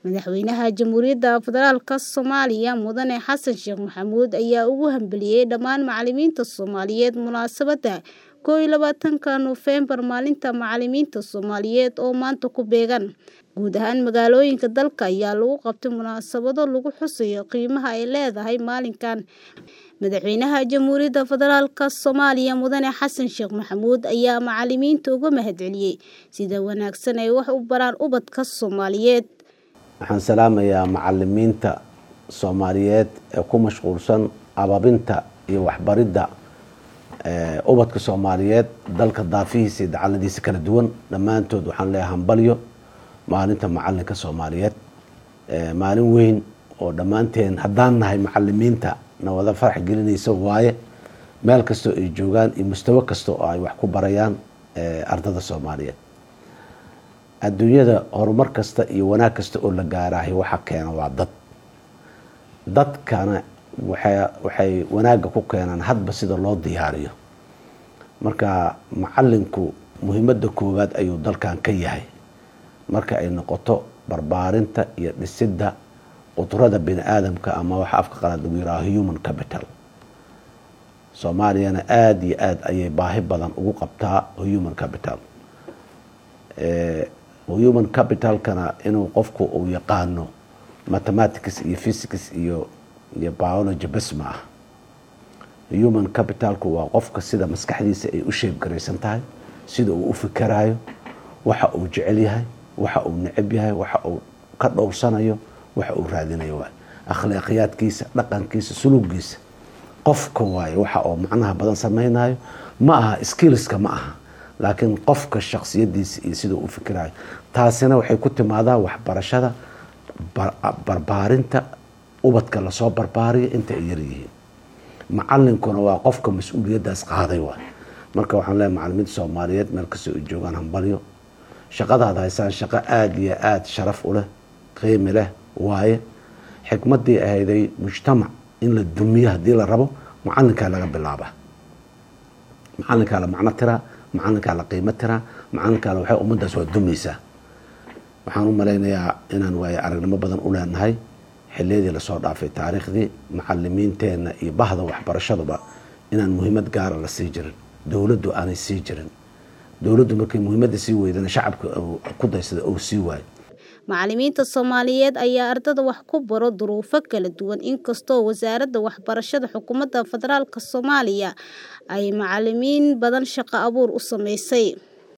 Madaxweynaha Jamhuuriyadda Federaalka Soomaaliya Mudane Xasan Sheekh Maxamuud ayaa ugu hambalyeeyay dhammaan macalimiinta Soomaaliyeed munaasabadda 21-ka Noofembar Maalinta Macalimiinta Soomaaliyeed oo maanta ku beegan. Guud ahaan magaalooyinka dalka ayaa lagu qabtay munaasabado lagu xusayo qiimaha ay leedahay maalinkan. Madaxweynaha Jamhuuriyadda Federaalka Soomaaliya Mudane Xasan Sheekh Maxamuud ayaa macalimiinta uga mahadceliyay sida wanaagsan ay wax u baraan ubadka Soomaaliyeed. waxaan salaamayaa macalimiinta soomaaliyeed ee ku mashquulsan ababinta iyo waxbaridda ubadka soomaaliyeed dalka daafihiisa iyo dacaladiisa kala duwan dhammaantood waxaan leeyahay hambalyo maalinta macalinka soomaaliyeed maalin weyn oo dhammaanteen haddaan nahay macalimiinta na wada farax gelinaysa waaye meel kastoo ay joogaan iyo mustawo kasta oo ay wax ku barayaan ardada soomaaliyeed adduunyada horumar kasta iyo wanaag kasta oo la gaaraahay waxa keena waa dad dadkana waxay wanaagga ku keenaan hadba sida loo diyaariyo marka macalinku muhiimadda koowaad ayuu dalkan ka yahay marka ay noqoto barbaarinta iyo dhisidda qudrada bini aadamka ama waxa afka qalaad lagu yiraahdo human capital soomaaliyana aada iyo aada ayay baahi badan ugu qabtaa human capital human capitalkana inuu qofku uu yaqaano mathematics iyo physics iyo iyo biology bes ma ah human capitalku waa qofka sida maskaxdiisa ay u sheebgaraysan tahay sida uu u fikerayo waxa uu jecel yahay waxa uu necab yahay waxa uu ka dhowrsanayo waxa uu raadinayo waay akhlaaqiyaadkiisa dhaqankiisa suluuggiisa qofka waaye waxa oo macnaha badan sameynayo ma aha skillska ma aha laakiin qofka shaksiyadiisa iyo sidau u fikirayo taasina waxay ku timaadaa waxbarashada barbaarinta ubadka lasoo barbaariyo inta ay yaryihiin macalinkuna waa qofka mas-uuliyadaas qaaday waay marka waxaan leeyahay macalimiinta soomaaliyeed meel kastoo ay joogaan hambalyo shaqadaad haysaan shaqo aada iyo aada sharaf u leh qiimi leh waaye xikmadii ahayday mujtamac in la dumiyo haddii la rabo macalinkaa laga bilaaba macalinkaa la macno tiraa macalinkaa la qiimo tiraa macalinkaa waxay ummaddaas waa dumaysaa waxaan u malaynayaa inaan waaye aragnimo badan u leenahay xiliyadii lasoo dhaafay taariikhdii macalimiinteenna iyo bahda waxbarashaduba inaan muhiimad gaara la sii jirin dowladdu aanay sii jirin dowladdu markay muhiimadda sii weydana shacabka ku daysada ou sii waayo macalimiinta Soomaaliyeed ayaa ardada wax ku baro duruufo kala duwan inkastoo wasaaradda waxbarashada xukuumadda federaalka Soomaaliya ay macalimiin badan shaqo abuur u sameysay